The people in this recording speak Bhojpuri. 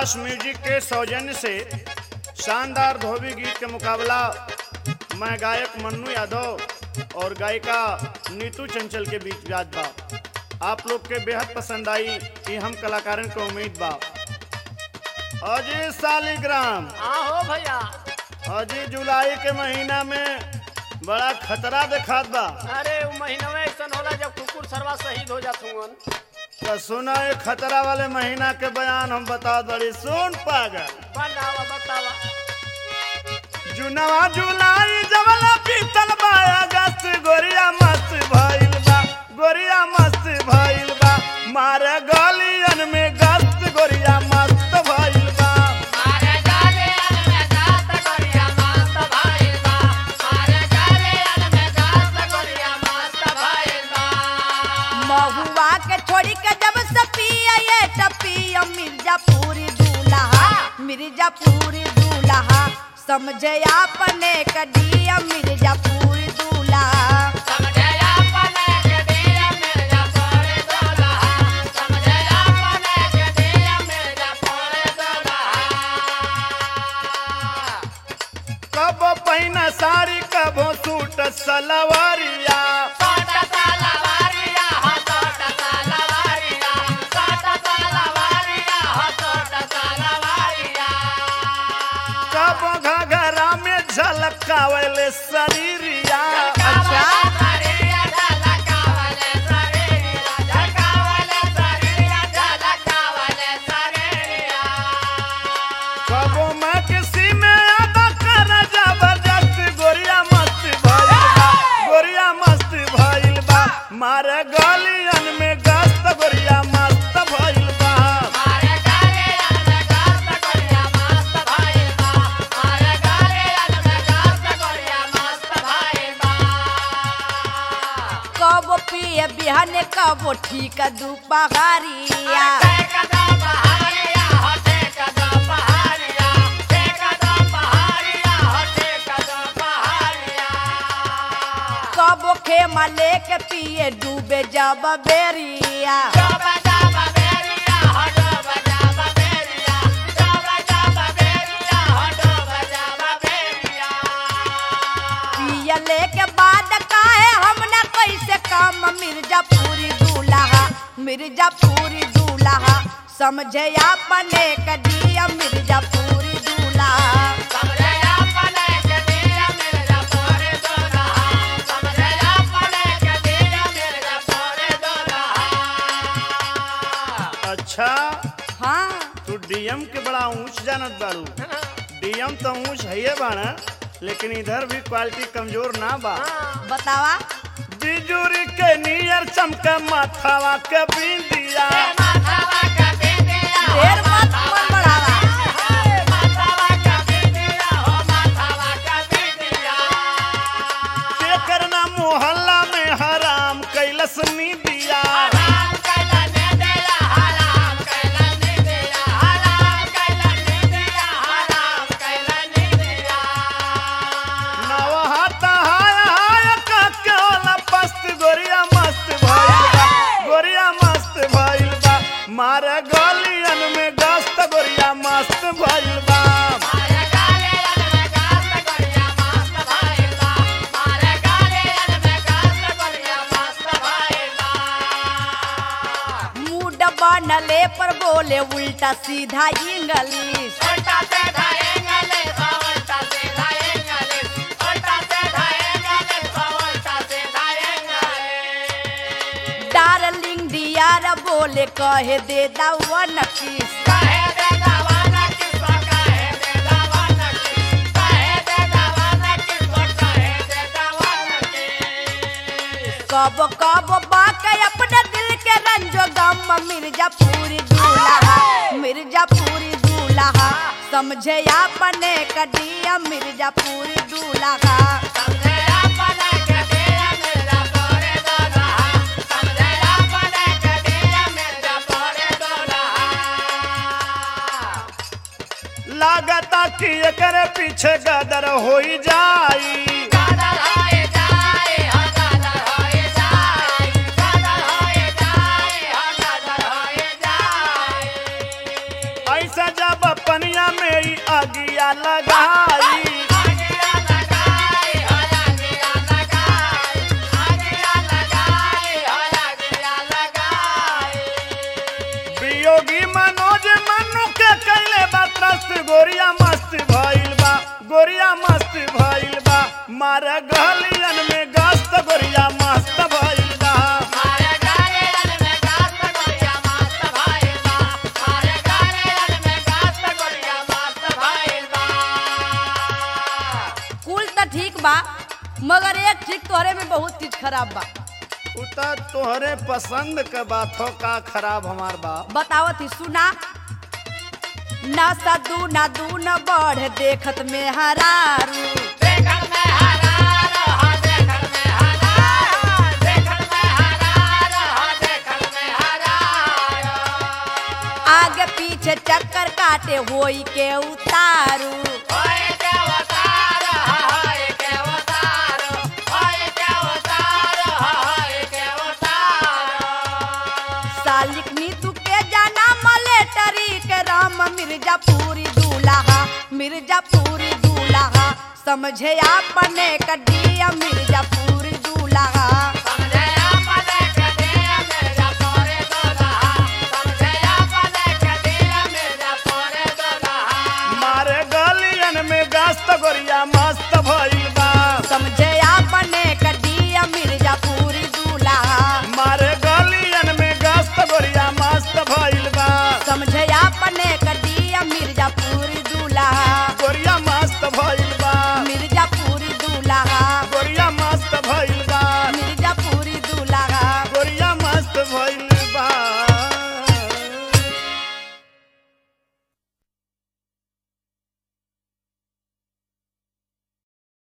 आकाश म्यूजिक के सौजन्य से शानदार धोबी गीत के मुकाबला मैं गायक मन्नू यादव और गायिका नीतू चंचल के बीच व्याज बा आप लोग के बेहद पसंद आई ये हम कलाकारन के उम्मीद बा अजी सालिग्राम हाँ हो भैया अजी जुलाई के महीना में बड़ा खतरा दिखात बा अरे उ महीना में ऐसा होला जब कुकुर सरवा शहीद हो जात हुवन तो सुना ये खतरा वाले महीना के बयान हम बता दड़ी सुन पागल बनावा बतावा जुनवा जुलाई जवला पीतल बा अगस्त गोरिया मस्त भइल बा गोरिया मस्त भइल बा मारे गलियन में गस्त गोरिया मस्त भइल बा मारे गाले में गात गोरिया मस्त भइल बा मारे गाले में गात गोरिया मस्त भइल बा महुआ के छोड़ी के जब से पिया ये टपिया मिर्जापुरी दूल्हा मिर्जापुरी दूल्हा समझे अपने कदिया मिर्जापुरी दूल्हा समझे अपने के दिया मिर्जा पोरे दूल्हा समझे अपने के दिया मिर्जा पोरे दूल्हा कब पहिना साड़ी कबो सूट सलवारिया सोटा सालवारिया हो सोटा सालवारिया सोटा सालवारिया हो सोटा सालवारिया कब घघरा में झलकावले शरीरिया अच्छा शरीरिया झलकावले शरीरिया झलकावले शरीरिया झलकावले शरीरिया कबो मैं किसी में आदा कर जबरदस्त गोरिया मस्त भइल बा गोरिया मस्त भइल बा मारे गलियन में गस्त गोरिया मस्त भइल बा मारे गाले में गात गोरिया मस्त भइल बा मारे गाले में गात गोरिया मस्त भइल बा कब पिए बिहाने कब ठीक दुपहरिया कब खेमा लेके पिए डूबे जब बेरिया पिया लेके बाद काहे हमने कैसे काम मिर्जापुरी दूल्हा मिर्जापुरी दूल्हा समझे अपने कदिया मिर्जापुरी दूल्हा अच्छा हाँ तू डीएम के बड़ा ऊंच जानत बारू डीएम तो ऊंच है बाना लेकिन इधर भी क्वालिटी कमजोर ना बा बतावा बिजुरी के नियर चमके माथावा के बिंदिया ढेर मत मन बढ़ावा के करना मोहल्ला में हराम कैलस नीदिया नवहाता हाय हाय का केवला पस्त गोरिया मस्त भइल बा गोरिया मस्त भइल बा मारे गलियन में गस्त गोरिया मस्त भइल बा मूड बनले पर बोले उल्टा सीधा इंग्लिश डार्लिंग डियार बोले कहे दे दावन किस कब कब बाके अपने दिल के रंजो गम मिर्जापुरी दूल्हा मिर्जापुरी दूल्हा समझे अपने कदिया मिर्जापुरी दूल्हा लागता कि एकरे पीछे गदर होई जाई ऐसा जब जवनिया में ही अगिया लगाई आगिया लगाई हो आगिया लगाई आगिया लगाई हो आगिया लगाई वियोगी मनोज मनु के कैले बा त्रस्त गोरिया मस्त भइल बा गोरिया मस्त भइल बा मार गलियन में गस्त गोरिया मस्त भइल बा मारे गाले अन में गात गोरिया मस्त भाईल बा मारे गाले अन में गात गोरिया मस्त भाईल बा कुल तो ठीक बा मगर एक ठीक तोहरे में बहुत चीज खराब बा उ त तोहरे पसंद के बात हो का खराब हमार बा बतावत ही सुना ना सदू ना दू न बढ़ देखत में हरारू देखत में हरार हो देखत में हरार देखत में हरार हो देखत में हरार आगे पीछे चक्कर काटे होई के उतारू ओए के अवतार होए के अवतार ओए के अवतार होए के अवतार सालिक नीतू के जाना मलेटरी के राम मिर्जापुरी दूल्हा मिर्जापुरी दूल्हा समझे अपने कडिया मिर्जापुरी दूल्हा